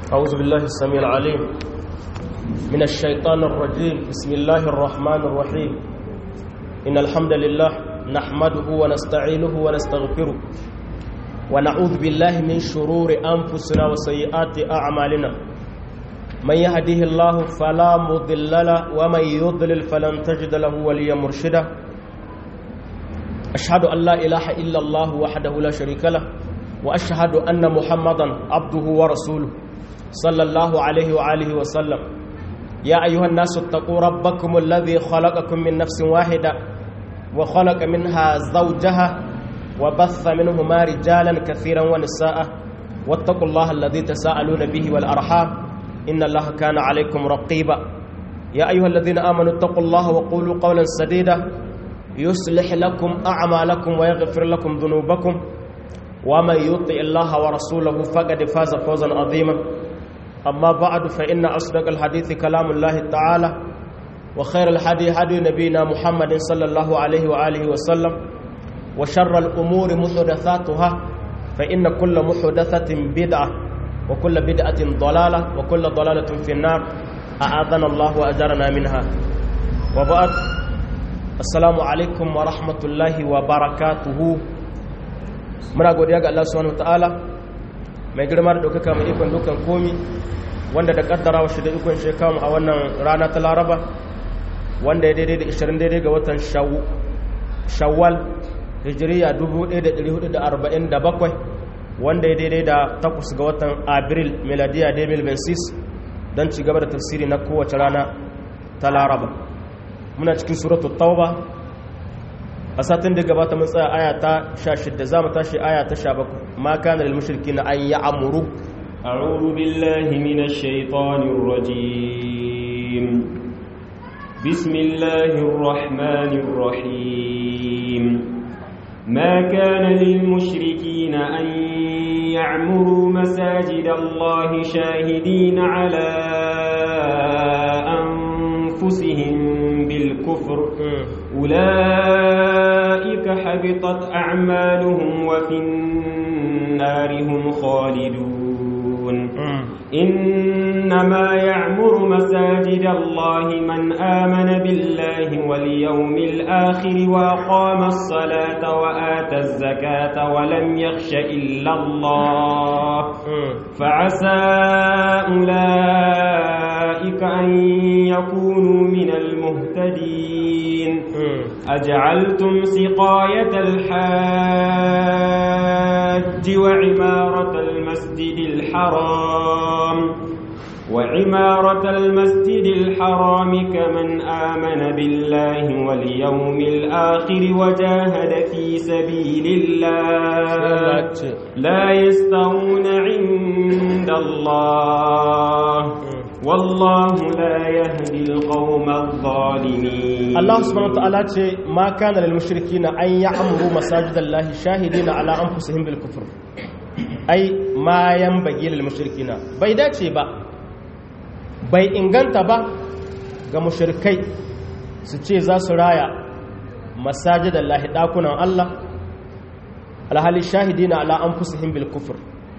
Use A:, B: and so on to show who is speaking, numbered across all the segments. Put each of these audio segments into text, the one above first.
A: أعوذ بالله السميع العليم من الشيطان الرجيم بسم الله الرحمن الرحيم إن الحمد لله نحمده ونستعينه ونستغفره ونعوذ بالله من شرور أنفسنا وسيئات أعمالنا من يهده الله فلا مضل له ومن يضلل فلن تجد له وليا مرشدا أشهد أن لا إله إلا الله وحده لا شريك له وأشهد أن محمدا عبده ورسوله صلى الله عليه وآله وسلم يا أيها الناس اتقوا ربكم الذي خلقكم من نفس واحدة وخلق منها زوجها وبث منهما رجالا كثيرا ونساء واتقوا الله الذي تساءلون به والأرحام إن الله كان عليكم رقيبا يا أيها الذين آمنوا اتقوا الله وقولوا قولا سديدا يصلح لكم أعمالكم ويغفر لكم ذنوبكم ومن يطع الله ورسوله فقد فاز فوزا عظيما أما بعد فإن أصدق الحديث كلام الله تعالى وخير الحديث هدي نبينا محمد صلى الله عليه وآله وسلم وشر الأمور محدثاتها فإن كل محدثة بدعة وكل بدعة ضلالة وكل ضلالة في النار أعاذنا الله وأجرنا منها وبعد السلام عليكم ورحمة الله وبركاته muna godiya ga Allah subhanahu wataala mai girma da ɗaukaka mai ikon dukan komi wanda da kaddara shi da ikon shekamu a wannan rana ta laraba wanda ya daidai da 20 daidai ga watan shawwal hijiriya 1447 wanda ya daidai da 8 ga watan abril meladiya 2026 don ci gaba da tafsiri na kowace rana ta laraba muna cikin suratul tauba a satin da gabata mun tsaya aya ta 16 za mu tashi aya ta 17 ma kana lil mushrikin an ya'muru
B: a'udhu billahi minash shaitanir rajim bismillahir rahmanir rahim ma kana lil mushrikin an ya'muru masajidallahi shahidin ala anfusihim bil kufr أولئك حبطت أعمالهم وفي النار هم خالدون إنما يعمر مساجد الله من آمن بالله واليوم الآخر وأقام الصلاة وآتى الزكاة ولم يخش إلا الله فعسى أولئك أن يكونوا من المهتدين أجعلتم سقاية الحاج وعمارة المسجد الحرام وعمارة المسجد الحرام كمن آمن بالله واليوم الآخر وجاهد في سبيل الله لا يستوون عند الله والله لا يهدي القوم الظالمين
A: الله سبحانه وتعالى ما كان للمشركين أن يعمروا مساجد الله شاهدين على أنفسهم بالكفر أي ما ينبغي للمشركين بيداتي با bai inganta ba ga mushrikai su ce za su raya masajidan lahi dakunan Allah alhali shahidina ala anfusihim bil kufr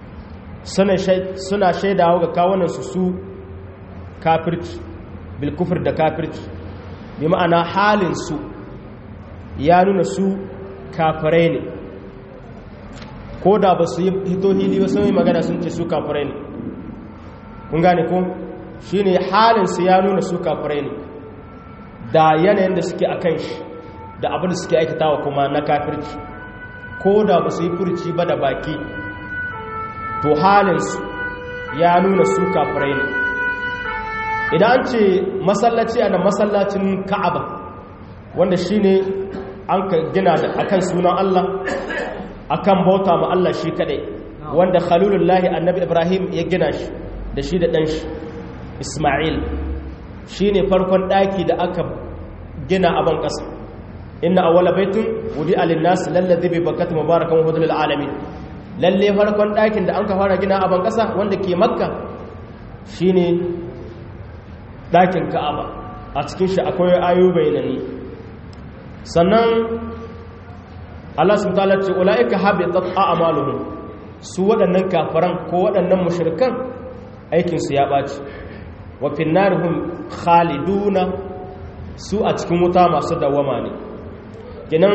A: suna shaidawa ga kawunan su su kafirci bilkufur da kafirci bi ma'ana halinsu ya nuna su kafirai ne ko da ba su yi hito hili ba sun yi magana sun ce su kafirai ne kun gane ko shi ne halinsu ya nuna su kafirai ne da yanayin da suke a kan shi da abin da suke aikatawa kuma na kafirci ko da ba su yi furci ba da baki to halinsu ya nuna su kafirai ne idan an ce masallaci a nan masallacin ka'aba wanda shi ne an ka gina da akan sunan Allah akan bauta ma Allah shi kadai wanda khalilullahi annabi ibrahim ya gina shi da shi da ɗan shi ismail shi ne farkon ɗaki da aka gina a ban ƙasa inna awwala baitun wudi alinnas lallazi bi bakata mubarakan hudul alamin lalle farkon ɗakin da an ka fara gina a ban ƙasa wanda ke makka shine ɗakin ka'aba a cikin shi akwai ayo bayanani sannan Allah sun ta'ala ce ula'ika habitat a'maluhum su waɗannan kafaran ko waɗannan mushrikan aikinsu ya ɓaci wa finnarihum khaliduna su a cikin wuta masu dawama ne kenan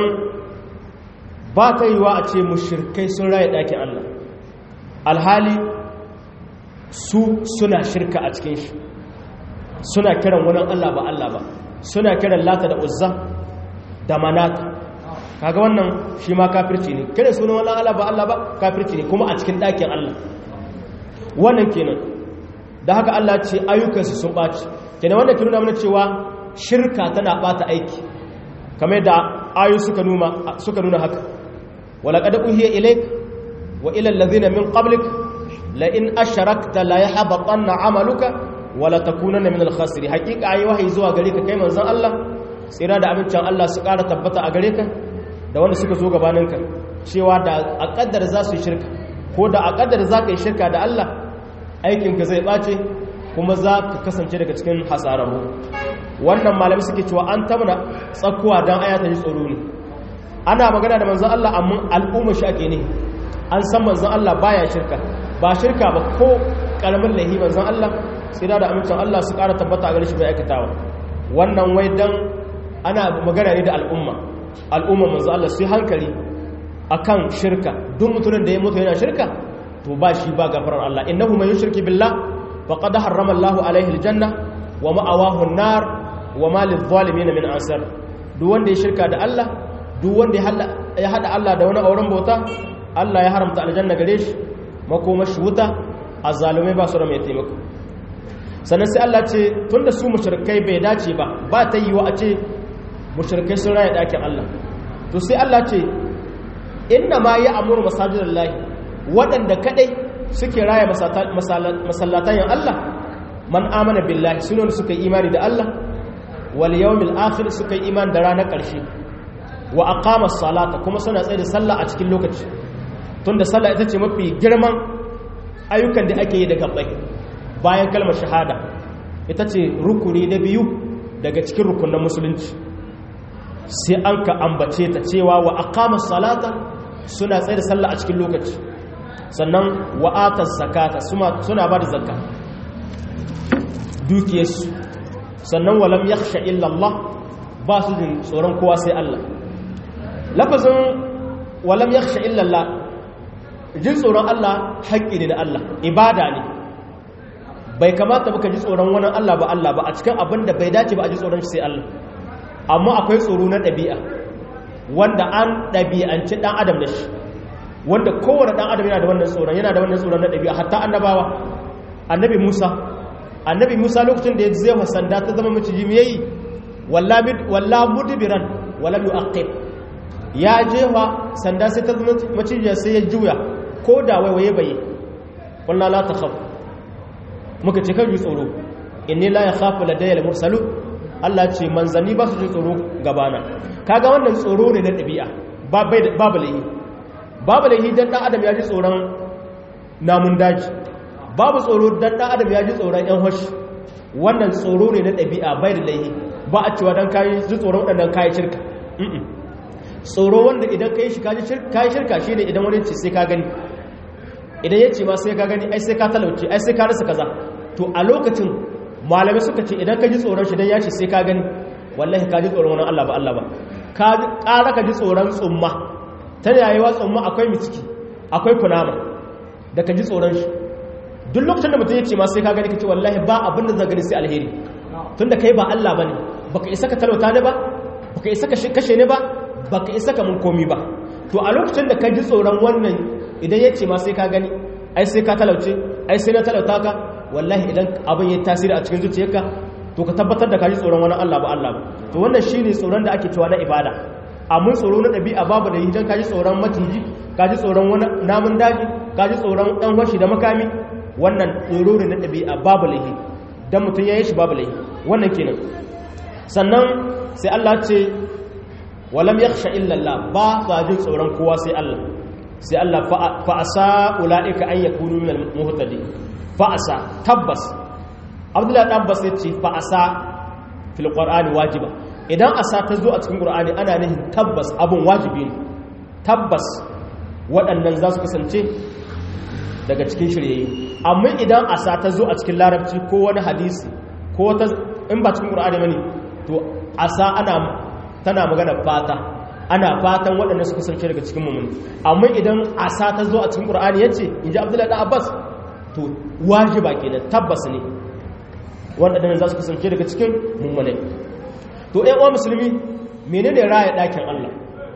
A: ba ta yiwa a ce mushirkai sun raye ɗakin Allah alhali su suna shirka a cikin shi suna kiran wani Allah ba Allah ba suna kiran lata da uzza da manata kaga wannan shi ma kafirci ne kiran sunan wani Allah ba Allah ba kafirci ne kuma a cikin ɗakin Allah wannan kenan da haka Allah ce ayyukansu sun ɓaci kenan wannan kiruna mana cewa shirka tana ɓata aiki kamar da ayu suka nuna suka nuna haka wala qad uhiya ilayk wa ila allazina min qablik la in asharakta la yahbatanna amaluka wa la takunanna min al-khasirin hakika ayi wahayi zuwa gare ka kai manzon Allah tsira da amincin Allah su ƙara tabbata a gare ka da wanda suka zo gabaninka cewa da a kaddar za su yi shirka ko da a kaddar za ka yi shirka da Allah aikinka zai ɓace kuma za ka kasance daga cikin hasararru wannan malami suke cewa an tabna tsakuwa don aya ta ji tsoro ne ana magana da manzan Allah amma al'umma shi ake ne an san manzan Allah baya shirka ba shirka ba ko karamin lahi manzan Allah sai da amincin Allah su ƙara tabbata a gare shi bai aikatawa wannan wai dan ana magana ne da al'umma al'umma manzan Allah su yi hankali akan shirka duk mutumin da ya mutu yana shirka to ba shi ba gafarar Allah innahu man yushriki billah faqad harrama Allahu alaihi aljanna wa ma'awahu an-nar wa ma lidh-dhalimin min ansar duk wanda ya shirka da Allah duk wanda ya hada Allah da wani auren bauta Allah ya haramta aljanna gare shi makomashi wuta azzalumai ba su da mai taimako sannan sai Allah ce tunda su mushrikai bai dace ba ba ta yiwa a ce mushrikai sun raya dakin Allah to sai Allah ce inna ma ya amuru masajidallahi waɗanda kadai suke raya masallatayin Allah man amana billahi sunan suka yi imani da Allah wal yawmil akhir suka yi imani da ranar ƙarshe wa aqama salata kuma suna tsaye da sallah a cikin lokaci tunda sallah ita ce mafi girman ayyukan da ake yi da gabbai bayan kalmar shahada ita ce rukuni na biyu daga cikin rukunan musulunci sai an ka ambace ta cewa wa aqama salata suna tsaye da sallah a cikin lokaci sannan wa'atar zakata suna ba da zakka dukiyarsu sannan walam yakhsha illa Allah ba su jin tsoron kowa sai Allah lafazin walam yakhsha illa Allah jin tsoron Allah haƙƙi ne da Allah ibada ne bai kamata baka ji tsoron wani Allah ba Allah ba a cikin abin da bai dace ba a ji tsoron shi sai Allah amma akwai tsoro na ɗabi'a wanda an ɗabi'anci ɗan adam da shi wanda kowane ɗan adam yana da wannan tsoron yana da wannan tsoron na ɗabi'a hatta annabawa annabi musa annabi musa lokacin da ya zai wa sanda ta zama maciji me yayi walla mudbiran wala yu'aqib ya jefa sanda sai ta zama maciji sai ya juya ko da waiwaye bai wallahi la takhaf muka ce kan ji tsoro inni la yakhafu ladayya al-mursalu Allah ce manzanni ba su ji tsoro gabana kaga wannan tsoro ne na ɗabi'a babu laihi babu laihi dan dan adam ya ji tsoron namun daji babu tsoro dan dan adam ya ji tsoron yan hoshi wannan tsoro ne na ɗabi'a bai da laihi ba a cewa dan kayi ji tsoron waɗannan kayi shirka tsoro wanda idan kayi shi kayi shirka shine idan wani ce sai ka gani idan ya ce ma sai ka gani ai sai ka talauce ai sai ka rasa kaza to a lokacin malamai suka ce idan ka ji tsoron shi dan ya ce sai ka gani wallahi ka ji tsoron wani Allah ba Allah ba ka ƙara ka ji tsoron tsumma ta yayewa tsumma akwai mitiki akwai kunama da ka ji tsoron shi duk lokacin da mutum ya ce ma sai ka gani ka ce wallahi ba abin da zai gani sai alheri tun da kai ba Allah ba ne baka isa ka talauta ne ba baka isa ka kashe ne ba baka isa ka mun komi ba to a lokacin da ka ji tsoron wannan idan ya ce ma sai ka gani ai sai ka talauce ai sai na talauta ka wallahi idan abin ya tasiri a cikin zuciyarka to ka tabbatar da ka ji tsoron wani Allah ba Allah ba to wannan shine tsoron da ake cewa na ibada amma tsoro na ɗabi'a babu da hidan ka ji tsoron maciji ka ji tsoron wani namun daji ka ji tsoron ɗan washi da makami wannan tsoro ne na ɗabi'a babu lahi dan mutum ya yi shi babu lahi wannan kenan sannan sai Allah ce walam yakhsha illa Allah ba sa jin tsoron kowa sai Allah sai Allah fa asa ulaika an yakunu minal muhtadin fa asa tabbas Abdullahi dan Abbas yace fa asa fil qur'ani wajiba idan asa ta zo a cikin qur'ani ana nufin tabbas abun wajibi ne tabbas waɗannan za su kasance daga cikin shirye amma idan asa ta zo a cikin larabci ko wani hadisi ko wata in ba cikin qur'ani bane to asa ana tana magana fata ana fatan waɗanda suka sarki daga cikin mummuni amma idan asa ta zo a cikin qur'ani yace inji abdullahi da abbas to wajiba kenan tabbas ne waɗanda za su kasance daga cikin mummune to ɗan uwa musulmi menene raya ɗakin Allah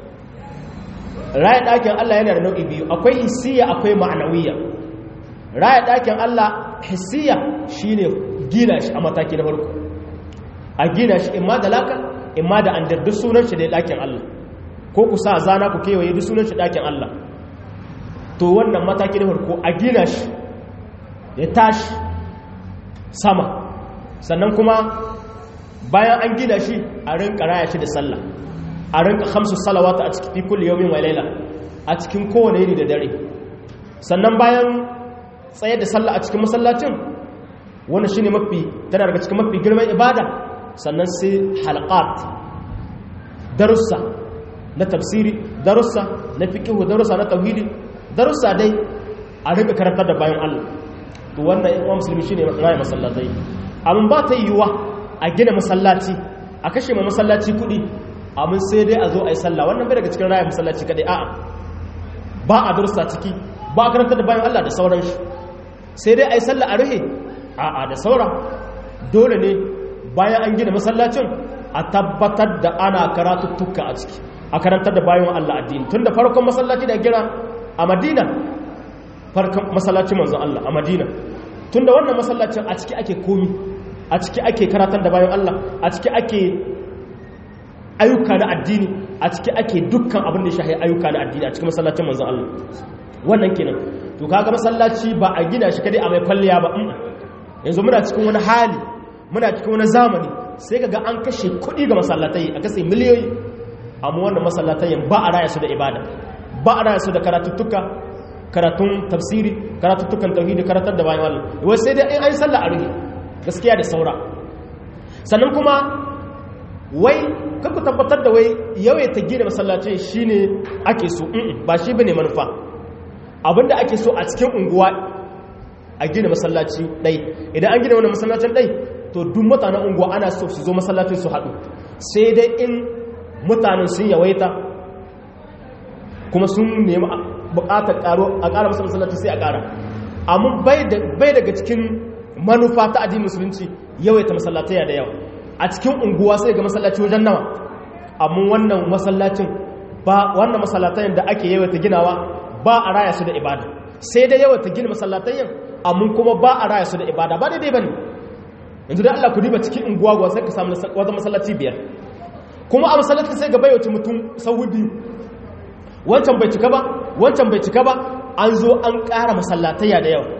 A: raya ɗakin Allah yana da nau'i biyu akwai hissiya akwai ma'anawiyya raya ɗakin Allah hissiya shine gina shi a mataki na farko a gina shi imma da laka imma da an duk sunan shi da ɗakin Allah ko ku sa zana ku kewaye duk sunan shi ɗakin Allah to wannan mataki na farko a gina shi ya tashi sama sannan kuma bayan an gina shi a rinka raya shi da sallah a rinka hamsu salawata a cikin kulli yawmin wa laila a cikin kowane yini da dare sannan bayan tsaye da sallah a cikin masallacin wanda shine mafi tana daga cikin mafi girman ibada sannan sai halqat darussa na tafsiri darussa na fiqh darussa na tauhidi darussa dai a rinka karantar da bayan Allah to wannan yan musulmi shine raya masallatai amma ba ta yiwuwa a gina masallaci a kashe ma masallaci kuɗi amma sai dai a zo a yi sallah wannan bai daga cikin raya masallaci kadai a'a ba a dursa ciki ba a karanta da bayan Allah da sauran shi sai dai a yi sallah a ruhe a'a da saura dole ne bayan an gina masallacin a tabbatar da ana karatuttuka a ciki a karantar da bayan Allah addini tun da farkon masallaci da gina a madina farkon masallacin manzon Allah a madina tun da wannan masallacin a ciki ake komi a ciki ake karatar da bayan Allah a ciki ake ayyuka na addini a ciki ake dukkan abin da shahi ayyuka na addini a cikin masallacin manzon Allah wannan kenan to kaga masallaci ba a gina shi kadai a mai kwalliya ba yanzu muna cikin wani hali muna cikin wani zamani sai kaga an kashe kuɗi ga masallatai a kashe miliyoyi amma wannan masallatai ba a raya su da ibada ba a raya su da karatuttuka karatun tafsiri karatuttukan tauhidi karatar da bayan Allah wai sai dai in an sallah a ruhi gaskiya da saura sannan kuma wai kanku tabbatar da wai yawaita gina masallacin shine ake so ba shi bane manufa abinda ake so a cikin unguwa a gina masallaci ɗai idan an gina wani masallacin ɗai to duk mutanen unguwa ana so su zo masallacin su haɗu sai dai in mutanen sun yawaita kuma sun nemi buƙatar ƙaro a ƙara masu masallaci sai a ƙara amma bai daga cikin manufa ta addinin musulunci yawaita masallatai da yawa a cikin unguwa sai ga masallaci wajen nawa amma wannan masallacin ba wannan masallatayen da ake yawaita ginawa ba a raya su da ibada sai dai yawaita gina masallatayen amma kuma ba a raya su da ibada ba daidai bane yanzu da Allah ku diba cikin unguwa gwa sai ka samu wata masallaci biyar kuma a masallacin sai ga baiwace mutum sahu biyu wancan bai cika ba wancan bai cika ba an zo an ƙara masallatayya da yawa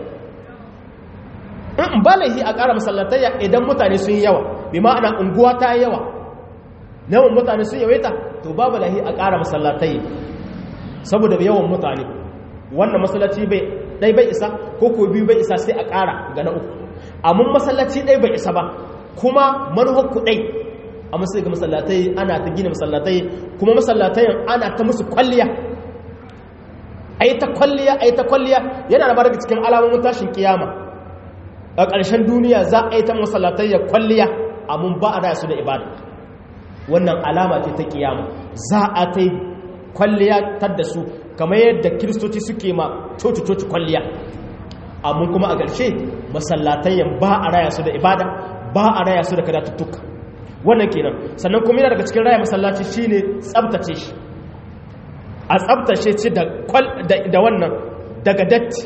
A: in ba laihi a ƙara masallatayya idan mutane sun yi yawa bi ma'ana unguwa ta yi yawa yawan mutane sun yawaita to babu laihi a ƙara masallatayya saboda yawan mutane wannan masallaci bai ɗai bai isa ko ko biyu bai isa sai a ƙara ga na uku amma masallaci ɗai bai isa ba kuma manuhar ku ɗai amma sai ga masallatai ana ta gina masallatai kuma masallatayin ana ta musu kwalliya a yi ta kwalliya a yi ta kwalliya yana da daga cikin alamomin tashin kiyama a ƙarshen duniya za a yi ta masallatai ya kwalliya amma ba a raya su da ibada wannan alama ce ta kiyama za a ta yi kwalliya tar da su kamar yadda kiristoci suke ma coci-coci kwalliya amma kuma a ƙarshe masallatai ba a raya su da ibada ba a raya su da kadatuttuka wannan kenan sannan kuma yana daga cikin raya masallaci shine tsabtace shi a tsabtace shi da wannan daga datti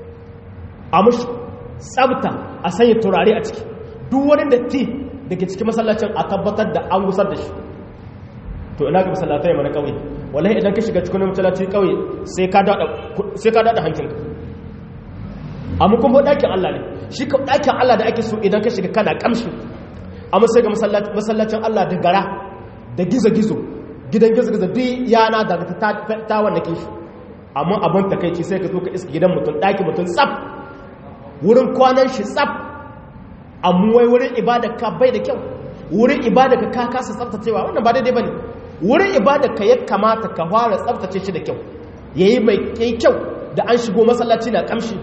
A: a mushi tsabta a sanya turare a ciki duk wani datti da ke cikin masallacin a tabbatar da an gusar da shi to ina ga masallatai mana kauye wallahi idan ka shiga cikin masallaci kauye sai ka dada sai ka dada hankinka amma kuma dakin Allah ne shi ka dakin Allah da ake so idan ka shiga kana kamshi amma sai ga masallacin Allah da gara da gizo-gizo gidan gizo-gizo duk yana daga ta wanda ke shi amma abin takaici sai ka zo ka iska gidan mutum ɗaki mutum tsaf wurin kwanan shi tsaf amma wai wurin ibada ka bai da kyau wurin ibada ka ka kasa tsaftacewa wannan ba daidai ba ne wurin ibada ka ya kamata ka fara tsaftace shi da kyau ya yi mai kyau da an shigo masallaci na kamshi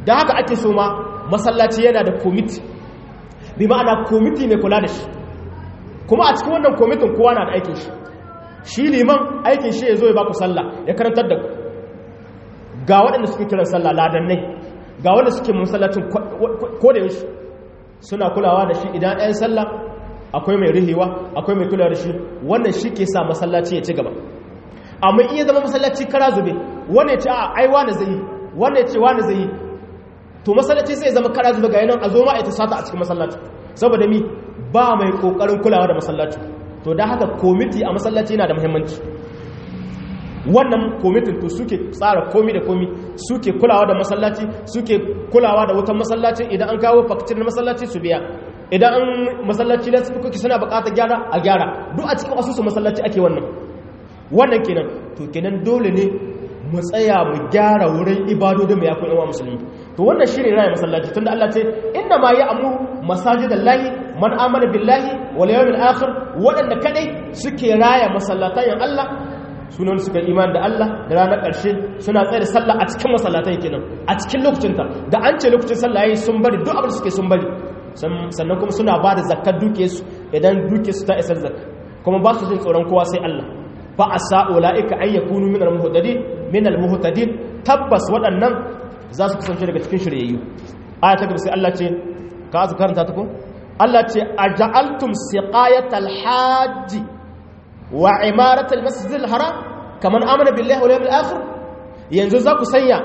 A: da haka ake so ma masallaci yana da komiti bi ma'ana komiti mai kula da shi kuma a cikin wannan komitin kowa na da aikin shi shi liman aikin shi ya zo ya baku sallah ya karantar da ku ga waɗanda suke kiran sallah ladannai ga wanda suke masallacin ko da yaushe suna kulawa da shi idan ɗayan sallah akwai mai rihewa akwai mai kulawa da shi wannan shi ke sa masallaci ya ci gaba amma iya zama masallaci kara zube wanda ya ce a ai wani zai yi wanda ya ce wani zai yi to masallaci sai zama kara zube ga yanan a zo ma ita sata a cikin masallaci saboda mi ba mai kokarin kulawa da masallaci to da haka komiti a masallaci yana da muhimmanci wannan komitin to suke tsara komi da komi suke kulawa da masallaci suke kulawa da wutan masallaci idan an kawo fakitin masallaci su biya idan an masallaci da suke suna bukatar gyara a gyara duk a cikin asusun masallaci ake wannan wannan kenan to kenan dole ne mu tsaya mu gyara wurin ibadodin mu ya kun yawa musulmi to wannan shine raya masallaci tunda Allah ce inna ma ya'muru masajidallahi man amana billahi wal yawmil akhir wadanda kadai suke raya masallatan Allah sunan suka iman da Allah da ranar ƙarshe suna tsaye da sallah a cikin masallatai kenan a cikin lokacinta da an ce lokacin sallah yayi sun bari duk abin da suke sun bari sannan kuma suna ba da zakkar duke su idan duke su ta isar zakka kuma ba su jin tsoron kowa sai Allah fa asa ulaika ay yakunu min al-muhtadin min al-muhtadin tabbas waɗannan za su kasance daga cikin shiryayyu aya ta gaba sai Allah ce ka azu karanta ta ko Allah ce aja'altum siqayatal hajji wa imaratul masjidil haram kaman amana billahi wal yawmil akhir yanzu za ku sanya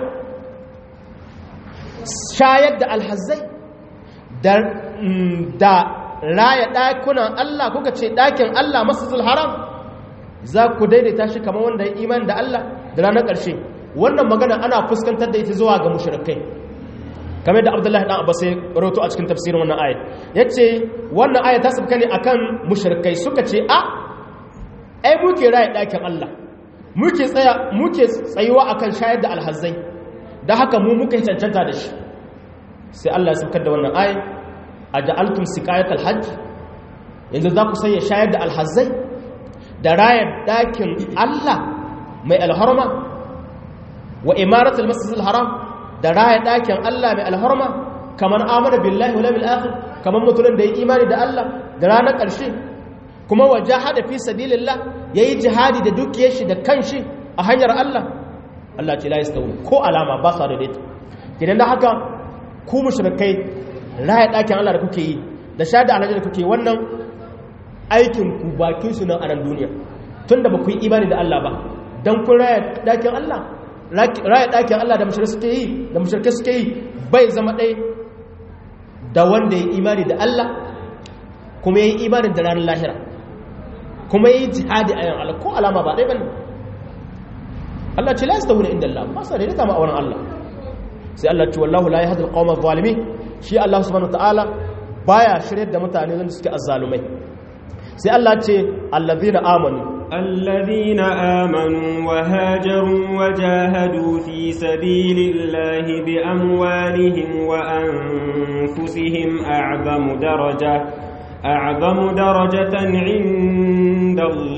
A: shayar da alhazzai da da raya dakunan Allah kuka ce dakin Allah masjidil haram za ku daidaita shi kamar wanda ya imani da Allah da ranar ƙarshe wannan magana ana fuskantar da ita zuwa ga mushrikai kamar da Abdullahi dan Abbas ya rawato a cikin tafsirin wannan ayat yace wannan ayat ta sabka ne akan mushrikai suka ce a ai muke raya ɗakin Allah muke tsaya muke tsayuwa akan shayar da alhazzai da haka mu muka yi cancanta da shi sai Allah ya saukar da wannan ayi a ja'altum siqayat alhajj yanzu za ku sanya shayar da alhazzai da rayar ɗakin Allah mai alharma wa imaratul masjidil haram da raya ɗakin Allah mai alharma kamar amana billahi wal yawmil akhir kamar mutumin da ya imani da Allah da ranar ƙarshe kuma wajahada fi sabilillah yayi jihadi da dukiyar shi da kanshi a hanyar Allah Allah ce la yastawi ko alama ba sa daidaita idan da haka ku mushrikai raya dakin Allah da kuke yi da shahada alhaji da kuke wannan aikin ku bakin su nan a nan duniya tunda ba ku yi imani da Allah ba dan kun raya dakin Allah raya dakin Allah da mushrikai suke yi da mushrikai suke yi bai zama dai da wanda ya imani da Allah kuma ya yi imanin da ranar lahira kuma yi jihadi a yan Allah ko alama ba ɗaya bane Allah ce la yastawuna inda Allah ba sa daidaita ma auren Allah sai Allah ce wallahu la yahdi al-qawma adh-dhalimin shi Allah subhanahu wataala baya shirye da mutane wanda suke azzalumai sai Allah ce allazina amanu
B: الذين آمنوا وهاجروا وجاهدوا في سبيل الله بأموالهم وأنفسهم أعظم درجة أعظم درجة عند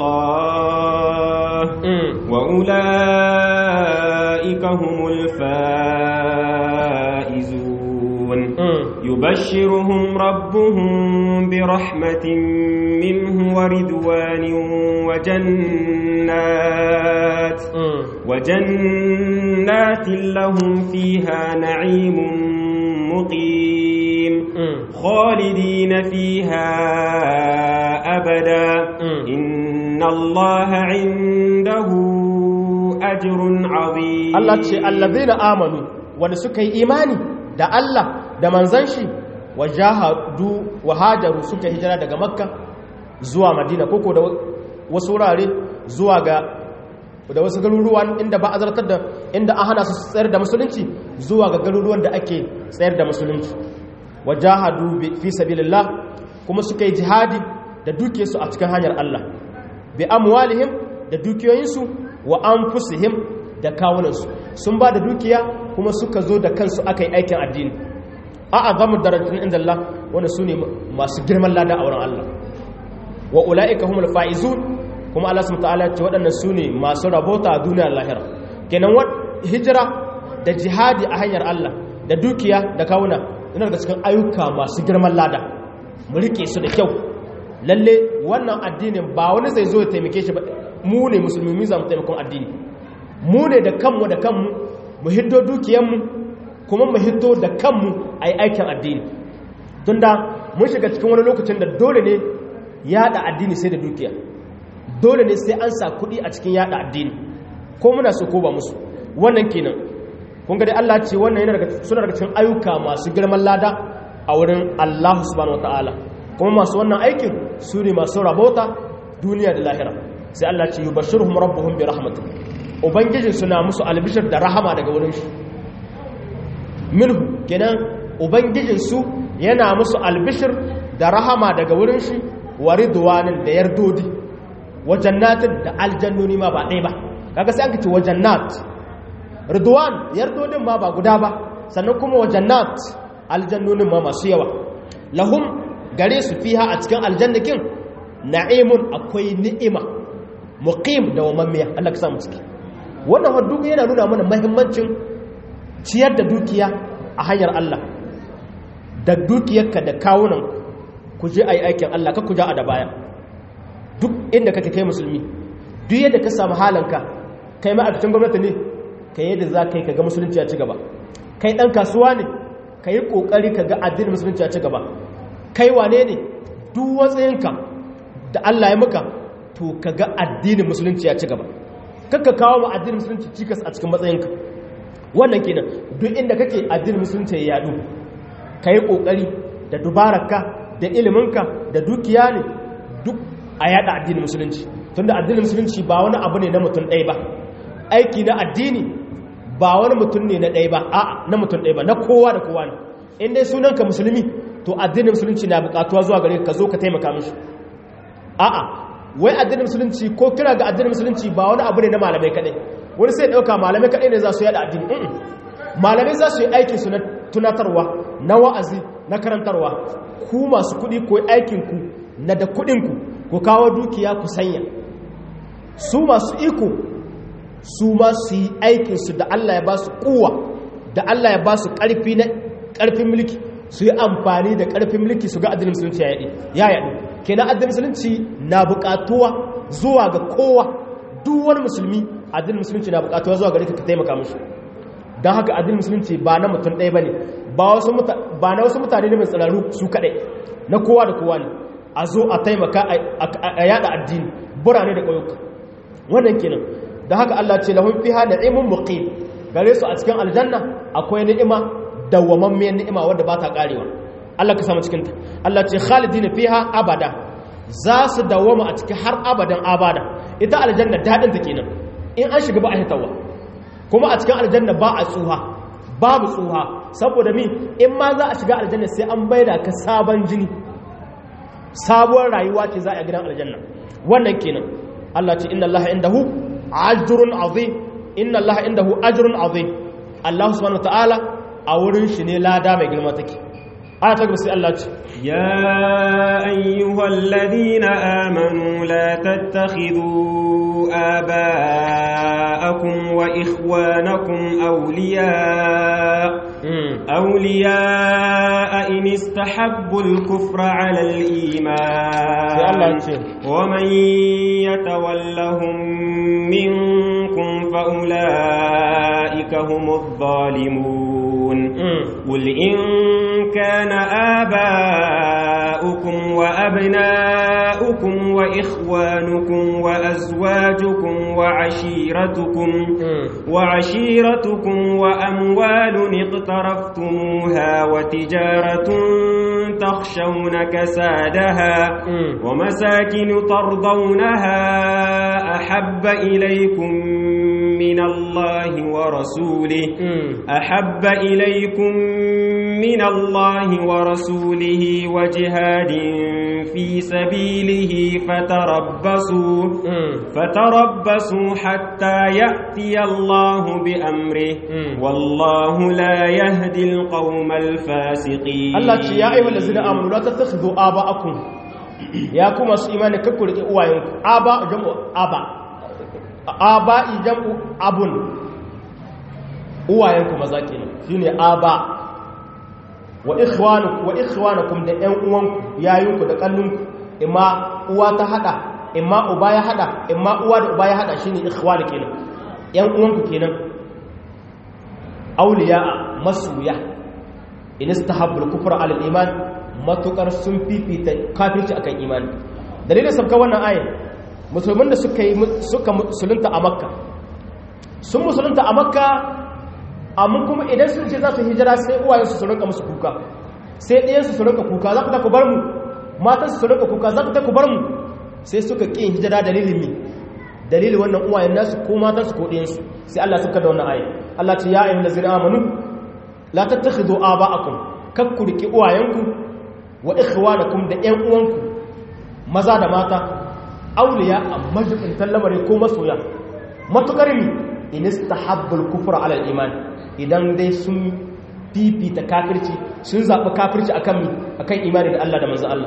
B: الله وأولئك هم الفائزون يبشرهم ربهم برحمة منه ورضوان وجنات وجنات لهم فيها نعيم مقيم خالدين فيها أبدا إن الله عنده أجر عظيم
A: الله تشي الذين آمنوا ونسكي إيماني da Allah da manzan shi wa jahadu wa hajaru suka hijira daga makka zuwa madina koko da wasu wurare zuwa ga da wasu garuruwan inda ba a zartar da inda an hana su tsayar da musulunci zuwa ga garuruwan da ake tsayar da musulunci wajahadu fi sabilillah kuma suka yi jihadi da dukiyarsu a cikin hanyar Allah bi amwalihim da dukiyoyinsu wa anfusihim da kawunansu sun ba da dukiya kuma suka zo da kansu aka yi aikin addini a azamu darajatun inda Allah wanda su ne masu girman lada a wurin Allah wa ula'ika humul faizun kuma Allah subhanahu ta'ala ce waɗannan su ne masu rabota a duniyar lahira kenan hijira da jihadi a hanyar Allah da dukiya da kawuna yana daga cikin ayyuka masu girman lada mu rike su da kyau lalle wannan addinin ba wani zai zo ya taimake shi ba mu ne musulmi za mu taimakon addini mu ne da kanmu da kanmu mu hiddo dukiyanmu kuma mu hiddo da kanmu a yi aikin addini tun da mun shiga cikin wani lokacin da dole ne yada addini sai da dukiya dole ne sai an sa kuɗi a cikin yada addini ko muna so ko ba musu wannan kenan kun ga dai Allah ce wannan yana daga suna daga cikin ayyuka masu girman lada a wurin Allah subhanahu wataala kuma masu wannan aikin su ne masu rabota duniya da lahira sai Allah ce yubashshiruhum rabbuhum bi rahmatin ubangijin suna musu albishir da rahama daga wurin shi minhu kenan ubangijin su yana musu albishir da rahama daga wurin shi wa ridwanin da yardodi wa jannatin da aljannoni ma ba ɗaya ba kaga sai an ce wa jannat ridwan yardodin ma ba guda ba sannan kuma wa jannat aljannonin ma masu yawa lahum gare su fiha a cikin aljannakin na'imun akwai ni'ima muqim da wamammiya Allah ka samu ciki wannan waddu yana nuna mana muhimmancin ciyar da dukiya a hanyar Allah da dukiyarka da kawunan ku je ayi aikin Allah ka ku ja a da baya duk inda kake kai musulmi duk yadda ka samu halanka kai ma'aikacin gwamnati ne kai yadda za ka yi ka ga musulunci ya ci gaba kai ɗan kasuwa ne ka yi ƙoƙari ka ga addinin musulunci ya ci gaba kai wane ne duk watsayinka da Allah ya maka to ka ga addinin musulunci ya ci gaba kakka kawo ma addinin musulunci cikas a cikin matsayinka wannan kenan duk inda kake addinin musulunci ya yadu ka yi ƙoƙari da dubararka da iliminka da dukiya ne duk a yada addinin musulunci tunda addinin musulunci ba wani abu ne na mutum ɗaya ba aiki na addini ba wani mutum ne na ɗaya ba a na mutum ɗaya ba na kowa da kowa ne in dai sunanka musulmi to addinin musulunci na buƙatuwa zuwa gare ka zo ka taimaka mishi a'a wai addinin musulunci ko kira ga addinin musulunci ba wani abu ne na malamai kaɗai wani sai ɗauka malamai kaɗai ne za su yada addini malamai za su yi aikin su na tunatarwa na wa'azi na karantarwa ku masu kuɗi ko aikinku na da kuɗinku ku kawo dukiya ku sanya su masu iko su ma su yi aikinsu da Allah ya ba su kuwa da Allah ya ba su ƙarfi na ƙarfin mulki su yi amfani da ƙarfin mulki su ga addinin musulunci ya yaɗi ya yaɗi kenan addinin musulunci na buƙatuwa zuwa ga kowa duk wani musulmi addinin musulunci na buƙatuwa zuwa gare ka ka taimaka mishi don haka addinin musulunci ba na mutum ɗaya ba ne ba na wasu mutane ne mai tsiraru su kaɗai na kowa da kowa ne a zo a taimaka a yada addini burane da ƙauyuka wannan kenan da haka Allah ce lahum fiha na'imun muqim gare su a cikin aljanna akwai ni'ima dawwamammiyar ni'ima wadda ba ta karewa Allah ka samu cikin ta Allah ce khalidina fiha abada za su dawwama a cikin har abadan abada ita aljanna dadin ta kenan in an shiga ba a hitawa kuma a cikin aljanna ba a tsuha babu tsuha saboda mi in ma za a shiga aljanna sai an baida ka sabon jini sabuwar rayuwa ce za a gidan aljanna wannan kenan Allah ce inna Allah indahu ajrun azim inna Allah indahu ajrun azim Allah subhanahu wataala a wurin shi ne lada mai girma take aya ta gaba sai Allah ce
B: ya ayyuhal ladina amanu la tattakhidhu aba'akum wa ikhwanakum awliya أولياء إن استحبوا الكفر على الإيمان ومن يتولهم منكم فأولئك هم الظالمون قل إن كان آباؤكم وأبناؤكم وإخوانكم وأزواجكم وعشيرتكم وعشيرتكم وأموال اقترفتموها وتجارة تخشون كسادها ومساكن ترضونها أحب إليكم من الله ورسوله أحب إليكم من الله ورسوله وجهاد في سبيله فتربصوا فتربصوا حتى يأتي الله بأمره والله لا يهدي القوم الفاسقين
A: الله يا أيها الذين آمنوا لا تتخذوا آباءكم يا كما إيمان ككل إيوانكم آباء جمع آباء آباء جمع أبن uwayenku maza kenan shine aba wa ikhwanukum wa ikhwanukum da ƴan uwanku yayinku da kallunku imma uwa ta hada imma uba ya hada imma uwa da uba ya hada shine ikhwanu kenan ƴan uwanku kenan awliya masuya in istahabbu al-kufra ala al-iman matukar sun fifita kafirci akan imani dalilin sabka wannan ayin musulmin da suka yi suka musulunta a makka sun musulunta a makka amma kuma idan sun ce za su hijira sai uwayensu su rinka musu kuka sai ɗayansu su rinka kuka za ku ta ku bar mu matansu su rinka kuka za ku ta ku bar mu sai suka ƙin hijira dalilin mi dalilin wannan uwayen nasu ko matansu ko ɗayansu sai Allah suka da wannan ayin Allah ce ya ayyuhal ladzina amanu la tattakhidhu aba'akum kakku riki uwayenku wa ikhwanakum da ƴan uwanku maza da mata auliya amma jikin tallamare ko masoya matukar mi in istahabbul kufra ala al-iman idan dai sun fifita kafirci sun zaɓi kafirci akan mi akan imani da Allah da manzo Allah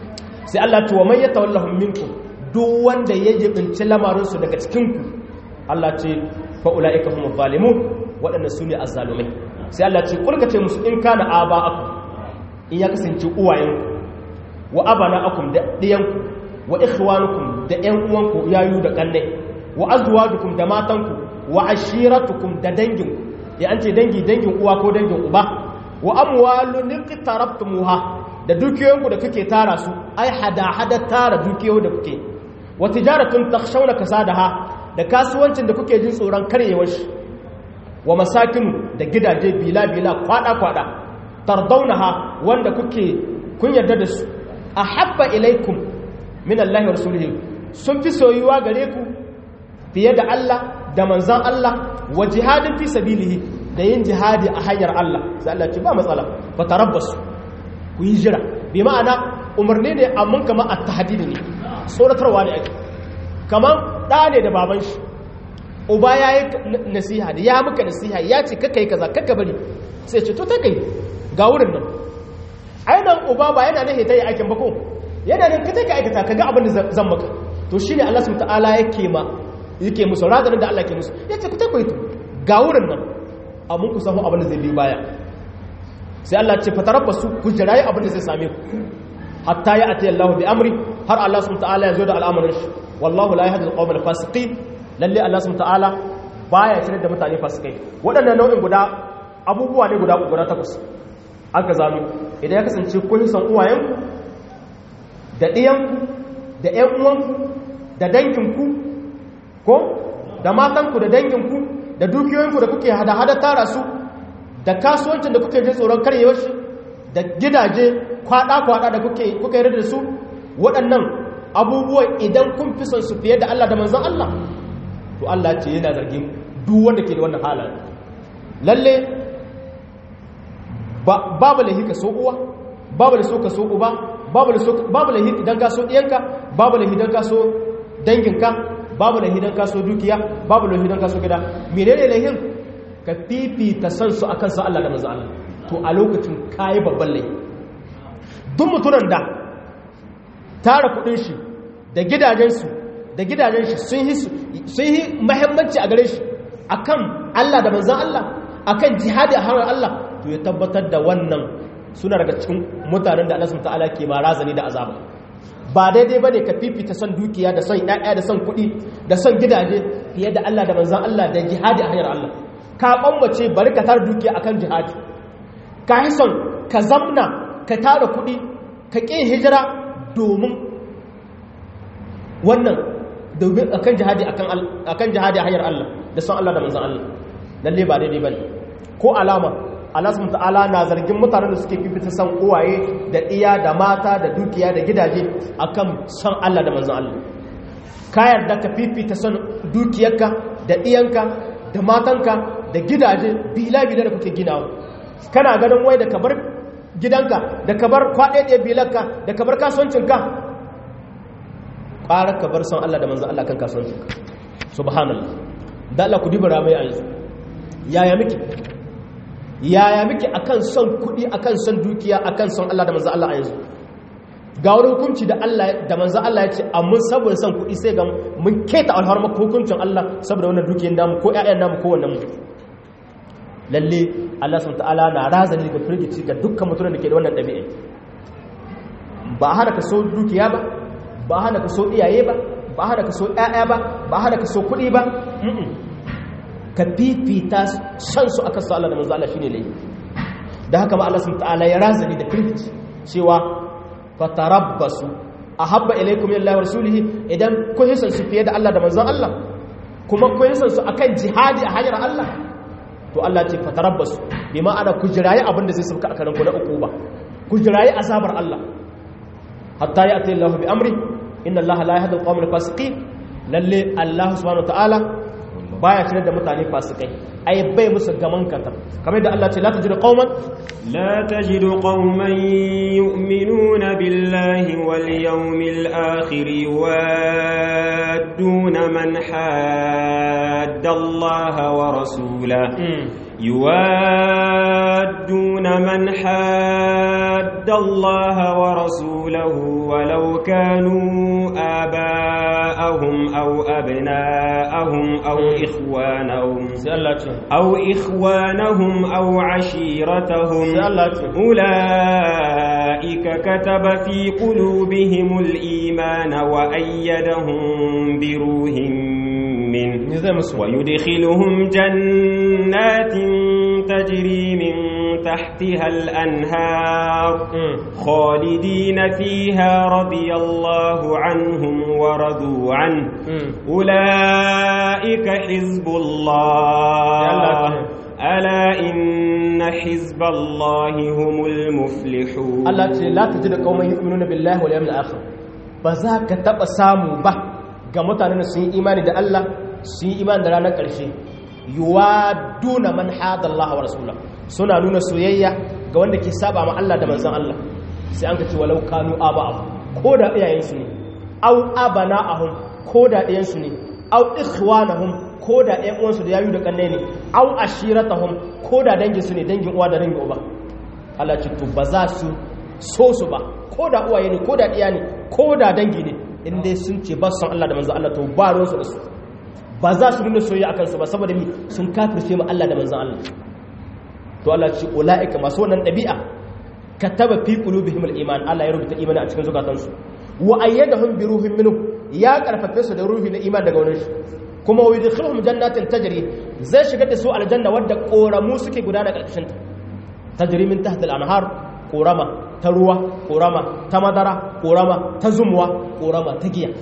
A: sai Allah ce wa man yatawallahum minkum duk wanda ya jibinci lamarin su daga cikin ku Allah ce fa ulaika humuz zalimun waɗanda su ne azzalumai sai Allah ce kulkace musu in kana aba'akum in ya kasance uwayenku wa abana'akum da diyanku wa ikhwanukum da ƴan uwanku yayu da kanne wa azwajukum da matanku wa ashiratukum da danginku ya an ce dangi dangin uwa ko dangin uba wa amwalun iqtarabtumuha da dukiyoyinku da kuke tara su ai hada hada tara dukiyoyi da kuke wa tijaratun takhshawna kasadaha da kasuwancin da kuke jin tsoron karyewar shi wa masakin da gidaje bila bila kwada kwada tardaunaha wanda kuke kun yarda da su ahabba ilaikum min Allah wa rasulihi sun fi soyuwa gare ku fiye da Allah da manzan Allah wa jihadin fi sabilihi da yin jihadi a hanyar Allah sai Allah ce ba matsala fa tarabbasu ku yi jira bi ma'ana umarni ne amma kamar at-tahdid ne tsoratarwa ne ake kamar da ne da baban shi uba yayi nasiha da ya muka nasiha ya ce kaka yi kaza kaka bari sai ce to ta kai ga wurin nan aidan uba ba yana nahi ta yi aikin ba ko yana nan ka take aikata kaga abin da zan maka to shine Allah subhanahu ta'ala yake ma yake musu radanin da Allah ke musu yace ku take ku ga wurin nan amma ku samu abin da zai bi baya sai Allah ce fatarabbasu ku jirayi abin da zai same ku hatta ya ati Allah bi amri har Allah subhanahu ta'ala ya zo da al'amarin shi wallahu la yahdi al-qawm al-fasiqin lalle Allah subhanahu ta'ala baya shirye da mutane fasikai waɗannan nau'in guda abubuwa ne guda guda takwas aka zano idan ya kasance kun san uwayenku da ɗiyanku da ‘yan uwanku da danginku ko da matanku da danginku da dukiyoyinku da kuke hada-hada tara su da kasuwancin da kuke jin tsoron karyewar shi da gidaje kwada-kwada da kuke yi da su waɗannan abubuwan idan kun fi son su fiye da Allah da manzan Allah to Allah ce yana zargin duk wanda ke da wannan halayen lalle babu lahi ka so uwa babu da so ka so uba babu lahi idan ka so ɗiyanka babu lahi idan ka so danginka babu lahi idan ka so dukiya babu lahi idan ka so gida menene lahin ka fifita san su akan sa Allah da manzo Allah to a lokacin kai babban lahi duk mutunan da tara kudin shi da gidajen su da gidajen shi sun yi sun yi muhimmanci a gare shi akan Allah da manzo Allah akan jihadi a hannun Allah to ya tabbatar da wannan suna daga cikin mutanen da Allah ta'ala ke ma razani da azaba ba daidai bane ka fifita son dukiya da son ƴaƴa da son kuɗi da son gidaje fiye da Allah da manzon Allah da jihadi a hanyar Allah ka kwammace bari ka tara dukiya akan jihadi ka yi son ka zamna ka tara kuɗi ka ƙi hijira domin wannan domin akan jihadi akan jihadi a hanyar Allah da son Allah da manzon Allah lalle ba daidai bane ko alama Allah subhanahu ta'ala na zargin mutanen da suke fifita san uwaye da iya da mata da dukiya da gidaje akan san Allah da manzon Allah ka yarda ka fifita san dukiyarka da iyanka da matanka da gidaje bila bila da kuke ginawa kana ganin wai da ka bar gidanka da ka bar kwaɗe bilanka da ka bar kasuwancinka ƙara ka bar san Allah da manzon Allah kan kasuwancinka subhanallah da Allah ku dibara mai a yanzu yaya miki yaya muke akan son kuɗi akan son dukiya akan son Allah da manzo Allah a yanzu ga wani hukunci da Allah da manzo Allah ya ce amma saboda son kuɗi sai ga mun keta alharma hukuncin Allah saboda wannan dukiyar namu ko ƴaƴan namu ko wannan mu lalle Allah subhanahu ta'ala na razani daga firgici ga dukkan mutumin da ke da wannan ɗabi'a ba hana ka so dukiya ba ba hana ka so iyaye ba ba hana ka so ƴaƴa ba ba hana ka so kuɗi ba ka fifita san su akan su Allah da manzo Allah shine laifi da haka ma Allah subhanahu ta'ala ya razani da firgici cewa fatarabbasu ahabba ilaykum lillahi wa rasulihi idan kun hisan su fiye da Allah da manzon Allah kuma kun hisan su akan jihadi a hanyar Allah to Allah ce fatarabbasu bi ma'ana ku jirayi abin da zai sauka a karanku na uku ba ku jirayi azabar Allah hatta ya ati Allah bi amri inna Allah la yahdi al-qawm al-fasiqin lalle Allah subhanahu ta'ala baya tare da mutane fasikai ai bai musu gaman katar kamar da Allah ce la tajidu qauman
B: la tajidu qauman yu'minuna billahi wal yawmil akhir yuwadduna man hadda Allah wa rasulahu يوادون من حاد الله ورسوله ولو كانوا آباءهم أو أبناءهم أو إخوانهم أو إخوانهم أو عشيرتهم أولئك كتب في قلوبهم الإيمان وأيدهم بروح منه ويدخلهم جنات تجري من تحتها الأنهار خالدين فيها رضي الله عنهم ورضوا عنه أولئك حزب الله ألا إن حزب الله هم المفلحون
A: الله لا تجد قوما يؤمنون بالله واليوم الآخر بذاك تبقى سامو به ga mutanen sun yi imani da Allah sun yi imani da ranar ƙarshe yuwa duna man hadallaha wa rasulullah suna nuna soyayya ga wanda ke saba ma Allah da manzon Allah sai an ka ce walau kanu aba'ahum ko da iyayensu ne au abana'ahum ko da ɗayansu ne au ikhwanahum ko da ɗayan uwansu da yayu da kannai ne au ashiratahum ko da dangin su ne dangin uwa da dangin uba Allah ce to ba za su so su ba ko da uwaye ne ko da ɗiya ne ko da dangi ne in dai sun ce ba san Allah da manzo Allah to ba ruwansu da su ba za su nuna soyayya akan su ba saboda mi sun kafirce mu Allah da manzo Allah to Allah ce ulaika masu wannan dabi'a kataba fi qulubihim al-iman Allah ya rubuta imani a cikin zukatansu wa ayyadahum bi ruhin minhu ya karfafe su da ruhi na iman daga wurin shi kuma wa yudkhiluhum jannatin tajri zai shigar da su aljanna wadda koramu suke gudana karkashin ta tajri min tahta al-anhar korama ta ruwa korama ta madara korama ta zumuwa korama ta giya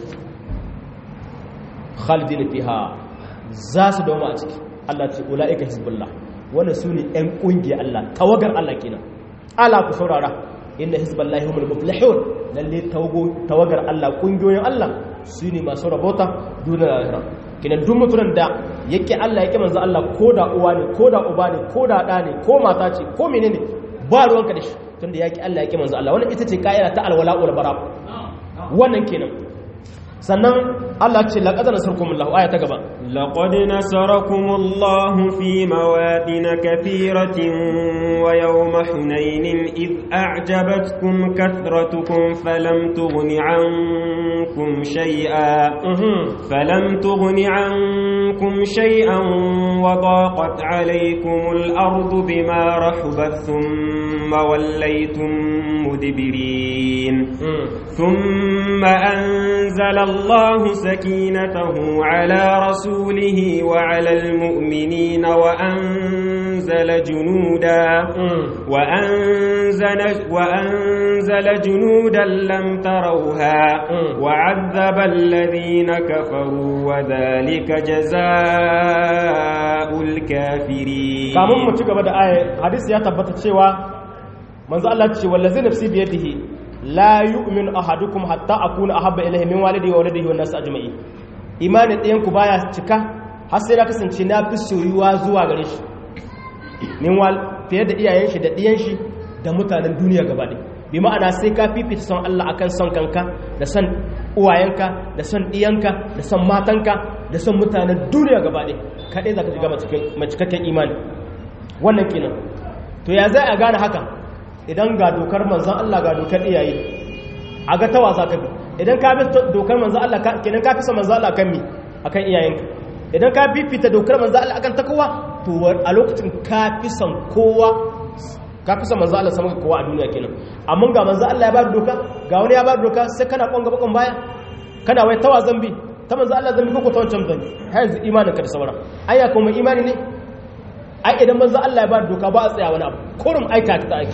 A: khalidina fiha za su dauma a ciki Allah ce ulaika hizbullah wannan su ne ƴan ƙungiyar Allah tawagar Allah kenan ala ku saurara inna hizballahi humul muflihun lalle tawagar Allah ƙungiyoyin Allah su ne masu rabota duniya lahira kenan duk mutumin da yake Allah yake manzo Allah ko da uwa ne ko da uba ne ko da ɗa ne ko mata ce ko menene ba ruwanka da shi tunda yake Allah yake manzo Allah wannan ita ce ka'ida ta alwala wal bara wannan kenan sannan Allah ce laqad nasarakumullahu aya ta gaba
B: لقد نصركم الله في مواطن كثيرة ويوم حنين إذ أعجبتكم كثرتكم فلم تغن عنكم شيئا فلم تغن عنكم شيئا وضاقت عليكم الأرض بما رحبت ثم وليتم مدبرين ثم أنزل الله سكينته على رسوله وعلى المؤمنين وأنزل جنودا وأنزل, وأنزل جنودا لم تروها وعذب الذين كفروا وذلك جزاء الكافرين
A: kamun mu ci gaba da aya hadisi ya tabbata cewa manzo Allah ce wallazi nafsi bi yadihi la yu'minu ahadukum hatta akuna ahabba ilayhi min walidihi wa waladihi wan nas ajma'in imanin ɗayan ku baya cika har sai na kasance na fi soyuwa zuwa gare shi min wal fiye da iyayen shi da ɗiyan shi da mutanen duniya gaba ɗaya bi ma'ana sai ka fifita son Allah akan son kanka da son uwayenka da son ɗiyanka da son matanka da son mutanen duniya gaba ɗaya kaɗai za ka shiga macikakken imani wannan kenan to ya zai a gane haka idan ga dokar manzan Allah ga dokar iyaye a ga tawa za ka bi idan ka bi dokar manzan Allah kenan ka fi son manzan Allah kan mi akan iyayenka idan ka fifita dokar manzan Allah akan takowa to a lokacin ka fi son kowa ka fi son manzo Allah sama kowa a duniya kenan amma ga manzo Allah ya ba doka ga wani ya ba doka sai kana kwanga bakon baya kana wai tawa zambi ta manzo Allah zambi ko ta wancan zambi har yanzu imanin ka da sauran ayya kuma imani ne ai idan manzo Allah ya ba doka ba a tsaya wani abu kurum aika ta aiki